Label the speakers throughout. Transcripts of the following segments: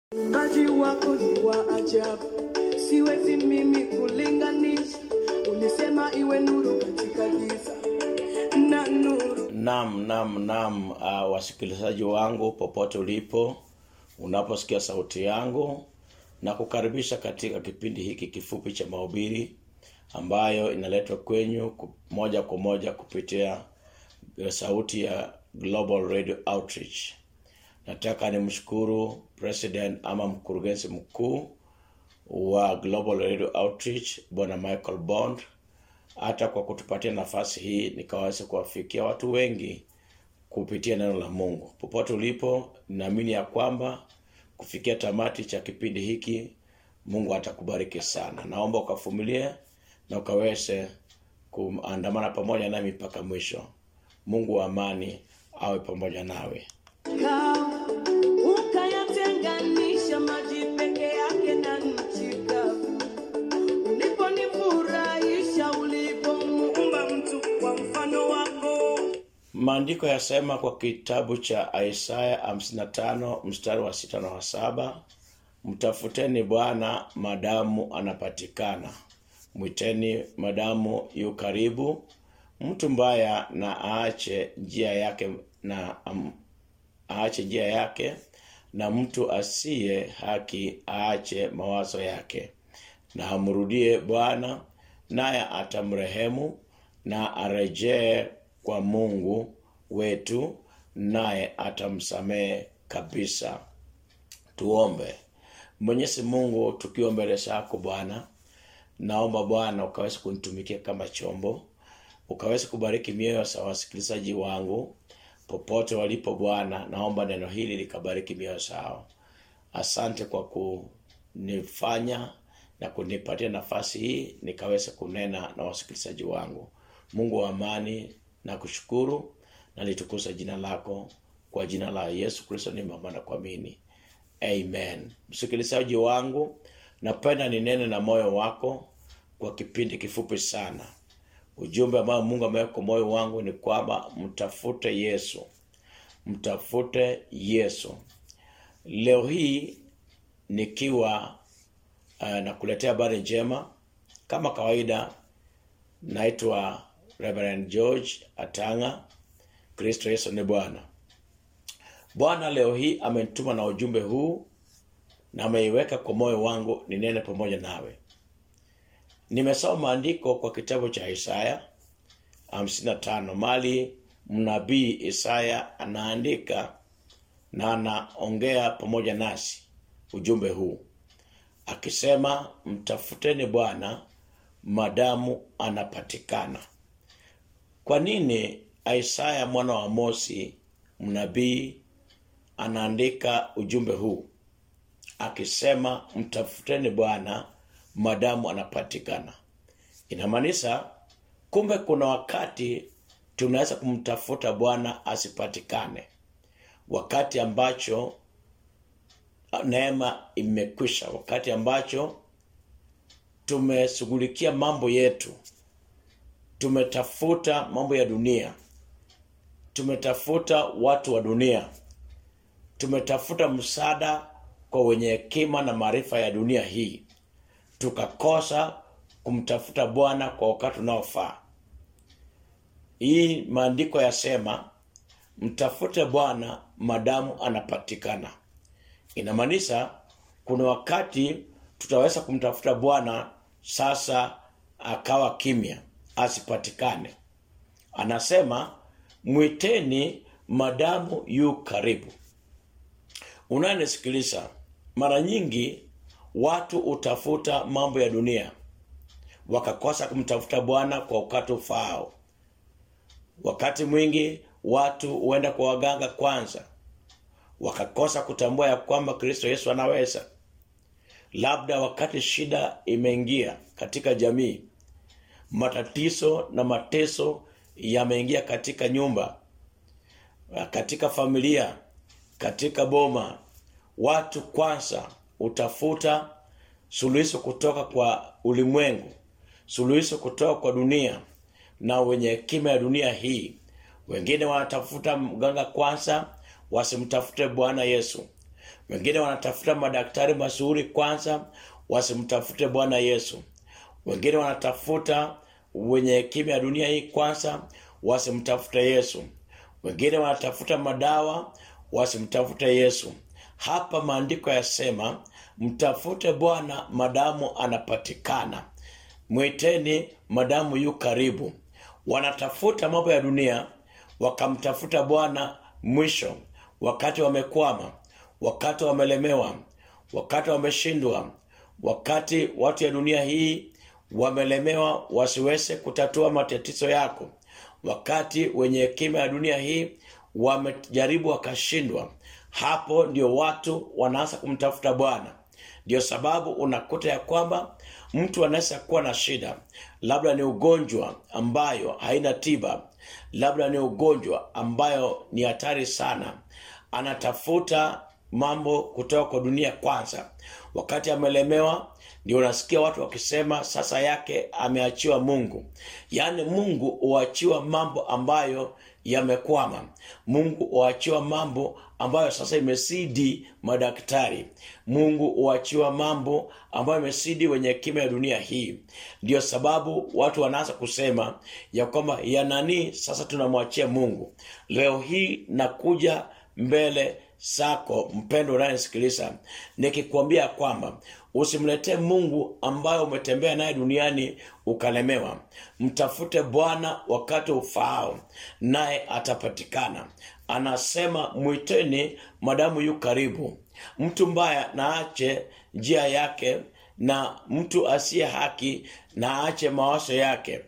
Speaker 1: Uumbaji wako ni wa ajabu, siwezi mimi kulinganisha. Ulisema iwe nuru katika giza na nuru.
Speaker 2: Nam, nam, nam, uh, wasikilizaji wangu popote ulipo, unaposikia sauti yangu na kukaribisha katika kipindi hiki kifupi cha mahubiri ambayo inaletwa kwenyu ku- moja kwa moja kupitia eh, sauti ya Global Radio Outreach. Nataka nimshukuru president ama mkurugenzi mkuu wa Global Radio Outreach Bwana Michael Bond hata kwa kutupatia nafasi hii nikaweza kuwafikia watu wengi kupitia neno la Mungu. Popote ulipo, ninaamini ya kwamba kufikia tamati cha kipindi hiki Mungu atakubariki sana. Naomba ukavumilie na ukaweze kuandamana pamoja nami mpaka mwisho. Mungu wa amani awe pamoja nawe.
Speaker 1: Kawa ukayatenganisha maji peke yake na nchi kavu. Uliponifurahisha ulipomuumba mtu kwa mfano wako.
Speaker 2: Maandiko yasema kwa kitabu cha Isaya 55 mstari wa sita na wa saba mtafuteni Bwana madamu anapatikana, mwiteni madamu yu karibu. Mtu mbaya na aache njia yake na um, aache njia yake, na mtu asiye haki aache mawazo yake, na amrudie Bwana, naye atamrehemu, na arejee kwa Mungu wetu, naye atamsamehe kabisa. Tuombe. Mwenyezi Mungu, tukiwa mbele zako Bwana, naomba Bwana ukaweze kunitumikia kama chombo, ukaweze kubariki mioyo za wasikilizaji wangu popote walipo Bwana. Naomba neno hili likabariki mioyo zao. Asante kwa kunifanya na kunipatia nafasi hii nikaweza kunena na wasikilizaji wangu. Mungu wa amani, na kushukuru na litukuza jina lako kwa jina la Yesu Kristo nimeomba na kuamini. Amen. Msikilizaji wangu, napenda ninene na moyo wako kwa kipindi kifupi sana. Ujumbe ambao Mungu ameweka kwa moyo wangu ni kwamba mtafute Yesu, mtafute Yesu. Leo hii nikiwa uh, nakuletea habari njema kama kawaida, naitwa Reverend George Atanga. Kristo Yesu ni Bwana. Bwana leo hii amenituma na ujumbe huu na ameiweka kwa moyo wangu ninene pamoja nawe. Nimesoma maandiko kwa kitabu cha Isaya 55 mali mnabii Isaya anaandika na anaongea pamoja nasi ujumbe huu akisema, mtafuteni Bwana madamu anapatikana. Kwa nini Isaya mwana wa Amosi mnabii anaandika ujumbe huu akisema mtafuteni Bwana madamu anapatikana? Inamaanisha kumbe kuna wakati tunaweza kumtafuta Bwana asipatikane, wakati ambacho neema imekwisha, wakati ambacho tumeshughulikia mambo yetu, tumetafuta mambo ya dunia, tumetafuta watu wa dunia, tumetafuta msaada kwa wenye hekima na maarifa ya dunia hii, tukakosa kumtafuta Bwana kwa wakati unaofaa. Hii maandiko yasema mtafute Bwana madamu anapatikana. Inamaanisha kuna wakati tutaweza kumtafuta Bwana sasa akawa kimya, asipatikane. Anasema mwiteni madamu yu karibu. Unanisikiliza, mara nyingi watu utafuta mambo ya dunia wakakosa kumtafuta Bwana kwa wakati ufaao. Wakati mwingi watu huenda kwa waganga kwanza, wakakosa kutambua ya kwamba Kristo Yesu anaweza. Labda wakati shida imeingia katika jamii, matatizo na mateso yameingia katika nyumba, katika familia, katika boma, watu kwanza utafuta suluhisho kutoka kwa ulimwengu, suluhisho kutoka kwa dunia na wenye hekima ya dunia hii. Wengine wanatafuta mganga kwanza, wasimtafute Bwana Yesu. wengine wanatafuta madaktari mazuri kwanza wasimtafute bwana yesu wengine wanatafuta wenye hekima ya dunia hii kwanza wasimtafute yesu wengine wanatafuta madawa wasimtafute yesu hapa maandiko yasema mtafute bwana madamu anapatikana mwiteni madamu yu karibu wanatafuta mambo ya dunia wakamtafuta bwana mwisho wakati wamekwama wakati wamelemewa wakati wameshindwa wakati watu ya dunia hii wamelemewa wasiweze kutatua matatizo yako wakati wenye hekima ya dunia hii wamejaribu wakashindwa hapo ndio watu wanaanza kumtafuta bwana ndio sababu unakuta ya kwamba mtu anaweza kuwa na shida labda ni ugonjwa ambayo haina tiba labda ni ugonjwa ambayo ni hatari sana anatafuta mambo kutoka kwa dunia kwanza wakati amelemewa ndio unasikia watu wakisema sasa yake ameachiwa mungu yaani mungu huachiwa mambo ambayo yamekwama mungu huachiwa mambo ambayo sasa imesidi madaktari mungu huachiwa mambo ambayo imesidi wenye hekima ya dunia hii ndio sababu watu wanaanza kusema ya kwamba ya nani sasa tunamwachia mungu leo hii nakuja mbele zako mpendo unayenisikiliza nikikwambia kwamba usimletee mungu ambayo umetembea naye duniani ukalemewa mtafute bwana wakati ufaao naye atapatikana anasema mwiteni madamu yu karibu mtu mbaya na ache njia yake na mtu asiye haki na aache mawazo yake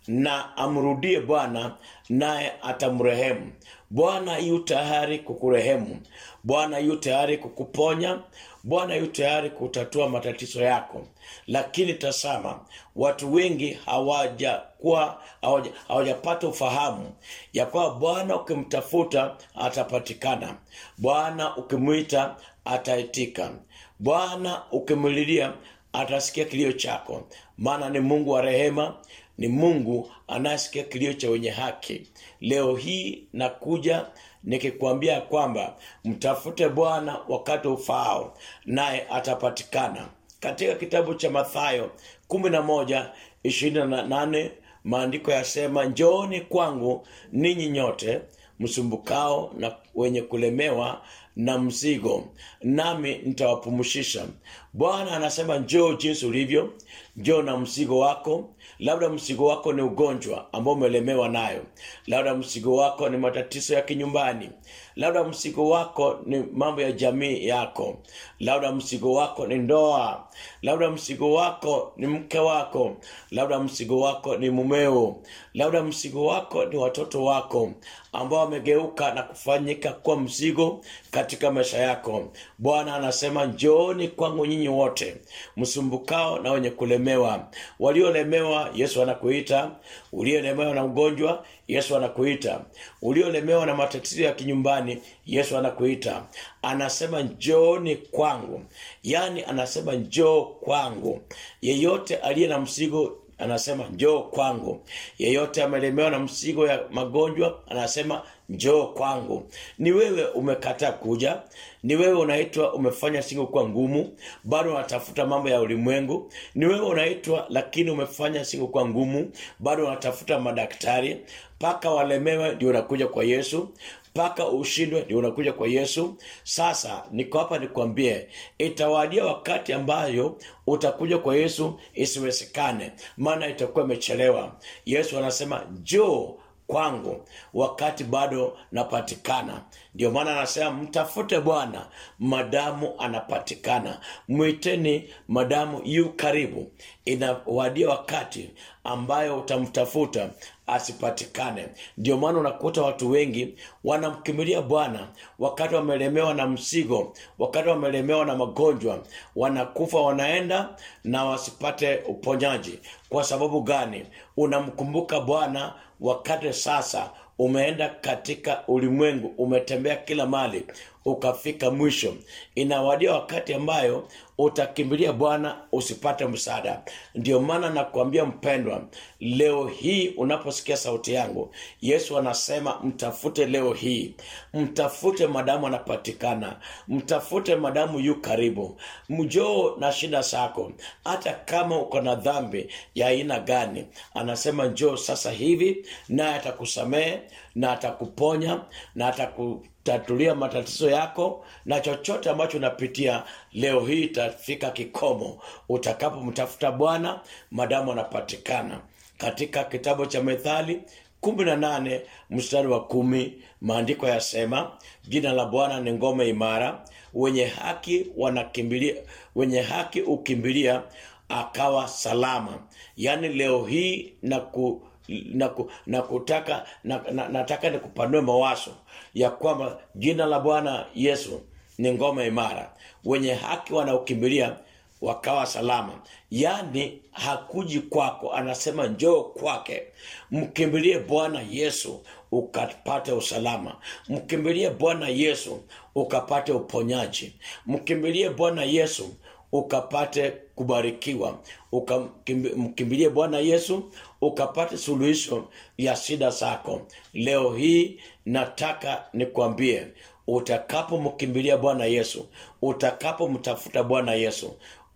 Speaker 2: na amrudie bwana naye atamrehemu bwana yu tayari kukurehemu bwana yu tayari kukuponya bwana yu tayari kutatua matatizo yako lakini tasama watu wengi hawajakuwa hawaja- hawajapata ufahamu ya kwamba bwana ukimtafuta atapatikana bwana ukimwita ataitika bwana ukimlilia atasikia kilio chako maana ni mungu wa rehema ni mungu anayesikia kilio cha wenye haki leo hii nakuja nikikwambia kwamba mtafute bwana wakati ufaao naye atapatikana katika kitabu cha mathayo 11 28 maandiko yasema njooni kwangu ninyi nyote msumbukao na wenye kulemewa na mzigo nami nitawapumshisha bwana anasema njoo jinsi ulivyo njoo na mzigo wako labda mzigo wako ni ugonjwa ambao umelemewa nayo labda mzigo wako ni matatizo ya kinyumbani labda mzigo wako ni mambo ya jamii yako labda mzigo wako ni ndoa labda mzigo wako ni mke wako labda mzigo wako ni mumeo labda mzigo wako ni watoto wako ambao wamegeuka na kufanyika kuwa mzigo katika maisha yako bwana anasema njooni kwangu nyinyi wote msumbukao na wenye kulemewa waliolemewa yesu anakuita uliolemewa na ugonjwa yesu anakuita uliolemewa na matatizo ya kinyumbani yesu anakuita anasema njooni kwangu yaani anasema njoo kwangu yeyote aliye na mzigo anasema njoo kwangu yeyote amelemewa na mzigo ya magonjwa anasema njoo kwangu ni wewe umekataa kuja ni wewe unaitwa umefanya siku kuwa ngumu bado unatafuta mambo ya ulimwengu ni wewe unaitwa lakini umefanya siku kuwa ngumu bado unatafuta madaktari mpaka walemewe ndio unakuja kwa yesu mpaka ushindwe ndio unakuja kwa yesu sasa niko hapa nikwambie itawadia wakati ambayo utakuja kwa yesu isiwezekane maana itakuwa imechelewa yesu anasema njoo kwangu wakati bado napatikana ndio maana anasema mtafute bwana madamu anapatikana mwiteni madamu yu karibu inawadia wakati ambayo utamtafuta asipatikane ndio maana unakuta watu wengi wanamkimbilia bwana wakati wamelemewa na msigo wakati wamelemewa na magonjwa wanakufa wanaenda na wasipate uponyaji kwa sababu gani unamkumbuka bwana wakati sasa umeenda katika ulimwengu umetembea kila mali ukafika mwisho inawadia wakati ambayo utakimbilia bwana usipate msaada ndio maana nakuambia mpendwa leo hii unaposikia sauti yangu yesu anasema mtafute leo hii mtafute madamu anapatikana mtafute madamu yu karibu mjoo na shida zako hata kama uko na dhambi ya aina gani anasema njoo sasa hivi naye atakusamehe na atakuponya na atakutatulia matatizo yako na chochote ambacho unapitia leo hii itafika kikomo utakapomtafuta bwana madamu anapatikana katika kitabu cha methali kumi na nane mstari wa kumi maandiko yasema jina la bwana ni ngome imara wenye haki wanakimbilia wenye haki ukimbilia akawa salama yaani leo hii na ku na, ku, na kutaka na, na, nataka nikupanue mawazo ya kwamba jina la bwana yesu ni ngome imara wenye haki wanaokimbilia wakawa salama yaani hakuji kwako anasema njoo kwake mkimbilie bwana yesu ukapate usalama mkimbilie bwana yesu ukapate uponyaji mkimbilie bwana yesu ukapate kubarikiwa Ukamkimbi- mkimbilie bwana yesu ukapate suluhisho ya shida zako leo hii nataka nikwambie utakapomkimbilia bwana yesu utakapomtafuta bwana yesu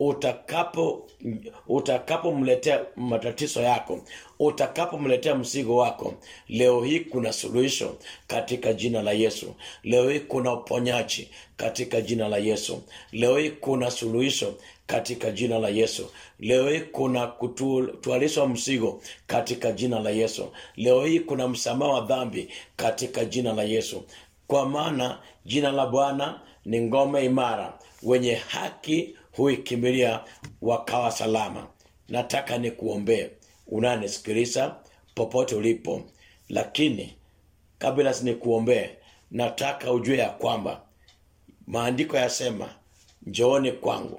Speaker 2: utakapo utakapomletea matatizo yako utakapomletea mzigo wako leo hii kuna suluhisho katika jina la yesu leo hii kuna uponyaji katika jina la yesu leo hii kuna suluhisho katika jina la yesu leo hii kuna kutwalishwa mzigo katika jina la yesu leo hii kuna msamaha wa dhambi katika jina la yesu kwa maana jina la bwana ni ngome imara wenye haki huikimbilia wakawa salama nataka nikuombee unanisikiliza popote ulipo lakini kabla nikuombee nataka ujue ya kwamba maandiko yasema njooni kwangu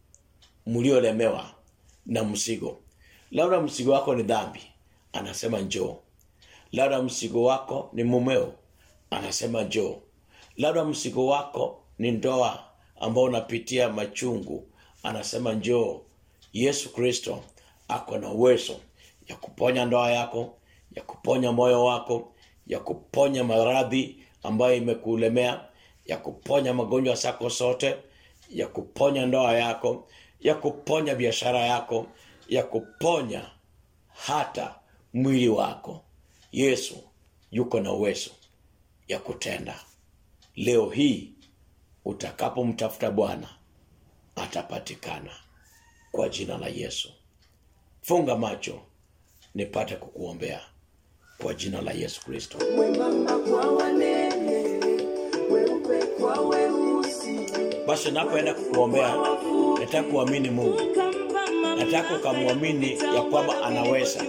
Speaker 2: mliolemewa na mzigo labda mzigo wako ni dhambi anasema njoo labda mzigo wako ni mumeo anasema njoo labda mzigo wako ni ndoa ambao unapitia machungu anasema njoo yesu kristo ako na uwezo ya kuponya ndoa yako ya kuponya moyo wako ya kuponya maradhi ambayo imekulemea ya kuponya magonjwa zako zote ya kuponya ndoa yako ya kuponya biashara yako ya kuponya hata mwili wako yesu yuko na uwezo ya kutenda leo hii utakapomtafuta bwana atapatikana kwa jina la yesu funga macho nipate kukuombea kwa jina la yesu kristo
Speaker 1: mwembamba kwa wanene, weupe kwa weusi,
Speaker 2: basi napoenda kukuombea nataka kuamini mungu nataka ukamwamini ya kwamba anaweza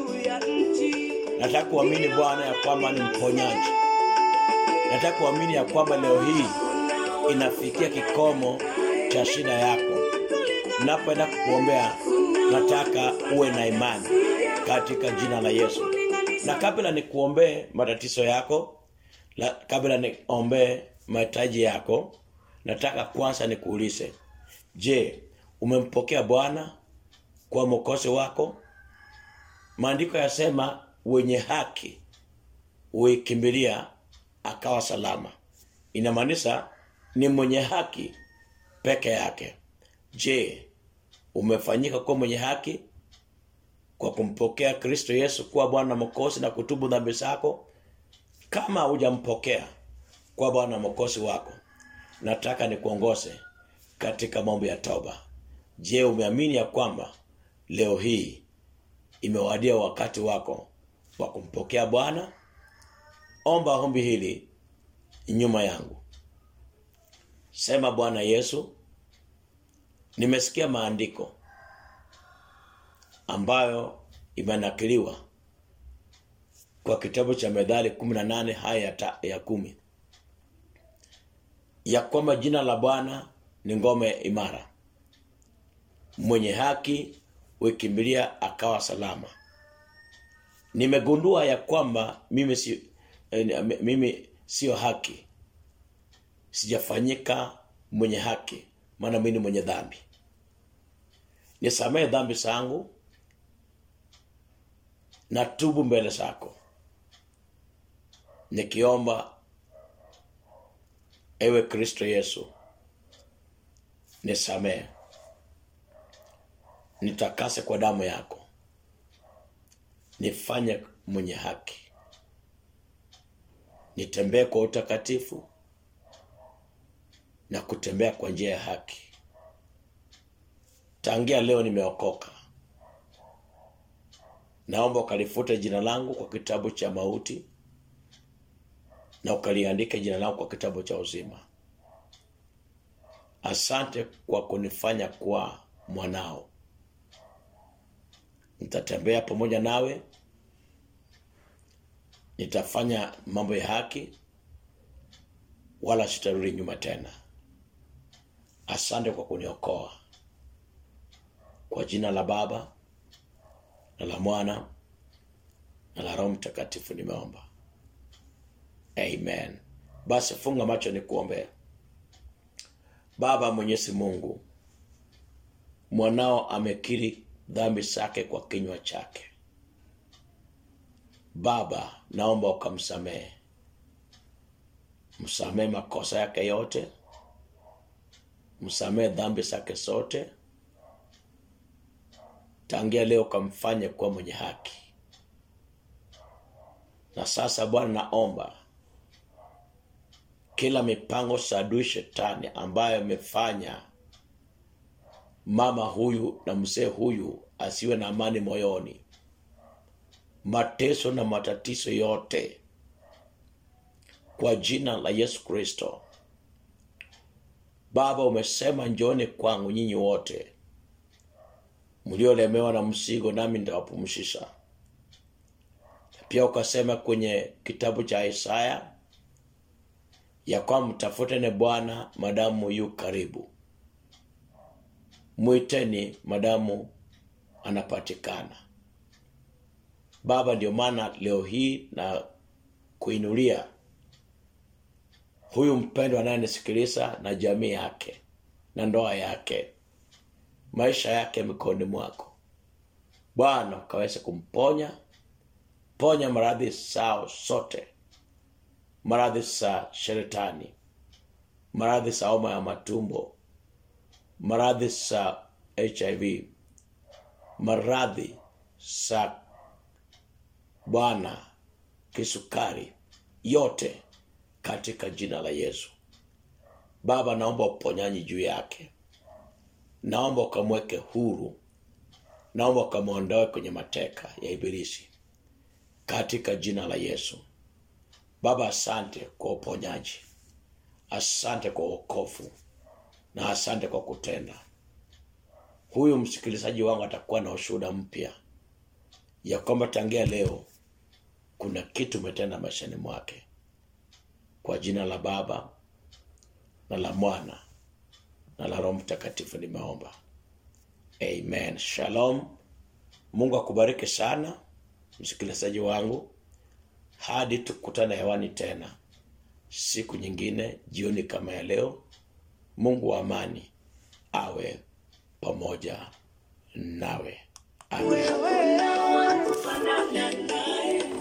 Speaker 2: nataka kuamini bwana ya kwamba ni mponyaji nataka kuamini ya kwamba leo hii inafikia kikomo cha shida yako napoenda kukuombea nataka uwe na imani katika jina la yesu na kabla nikuombee matatizo yako la, kabla niombee mahitaji yako nataka kwanza nikuulize je umempokea bwana kwa mokozi wako maandiko yasema wenye haki huikimbilia akawa salama inamaanisha ni mwenye haki peke yake je umefanyika kuwa mwenye haki kwa kumpokea kristo yesu kuwa bwana mokozi na kutubu dhambi zako kama hujampokea kuwa bwana mokozi wako nataka nikuongoze katika mambo ya toba je umeamini ya kwamba leo hii imewadia wakati wako wa kumpokea bwana omba ombi hili nyuma yangu sema bwana yesu nimesikia maandiko ambayo imenakiliwa kwa kitabu cha medhali 18 haya ya, ta, ya kumi ya kwamba jina la bwana ni ngome imara mwenye haki huikimbilia akawa salama nimegundua ya kwamba mimi si, eh, mimi sio haki sijafanyika mwenye haki maana mimi ni mwenye dhambi nisamehe dhambi zangu na tubu mbele zako nikiomba ewe kristo yesu nisamehe nitakase kwa damu yako nifanye mwenye haki nitembee kwa utakatifu na kutembea kwa njia ya haki tangia leo nimeokoka naomba ukalifute jina langu kwa kitabu cha mauti na ukaliandike jina langu kwa kitabu cha uzima asante kwa kunifanya kuwa mwanao nitatembea pamoja nawe nitafanya mambo ya haki wala sitarudi nyuma tena asante kwa kuniokoa kwa jina la baba na la mwana na la roho mtakatifu nimeomba amen basi funga macho ni kuombea baba mwenyezi mungu mwanao amekiri dhambi zake kwa kinywa chake baba naomba ukamsamehe msamehe makosa yake yote msamehe dhambi zake zote tangia leo ukamfanye kuwa mwenye haki na sasa bwana naomba kila mipango sadui shetani ambayo imefanya mama huyu na mzee huyu asiwe na amani moyoni mateso na matatizo yote kwa jina la yesu kristo baba umesema njoni kwangu nyinyi wote mliolemewa na mzigo nami nitawapumshisha pia ukasema kwenye kitabu cha isaya ya kwamba mtafuteni bwana madamu yu karibu mwiteni madamu anapatikana baba ndio maana leo hii na kuinulia huyu mpendo anayenisikiliza na jamii yake na ndoa yake maisha yake mikononi mwako bwana ukaweze kumponya ponya maradhi sao sote maradhi za sheretani maradhi za homa ya matumbo maradhi za hiv maradhi za bwana kisukari yote katika jina la yesu baba naomba uponyaji juu yake naomba ukamweke huru naomba ukamwondoe kwenye mateka ya ibilisi katika jina la yesu baba asante kwa uponyaji asante kwa uokofu na asante kwa kutenda huyu msikilizaji wangu atakuwa na ushuhuda mpya ya kwamba tangia leo kuna kitu umetenda maishani mwake kwa jina la baba na la mwana na la roho mtakatifu nimeomba amen shalom mungu akubariki sana msikilizaji wangu hadi tukutane hewani tena siku nyingine jioni kama ya leo mungu wa amani awe pamoja nawe amen
Speaker 1: wewe hawakufanana naye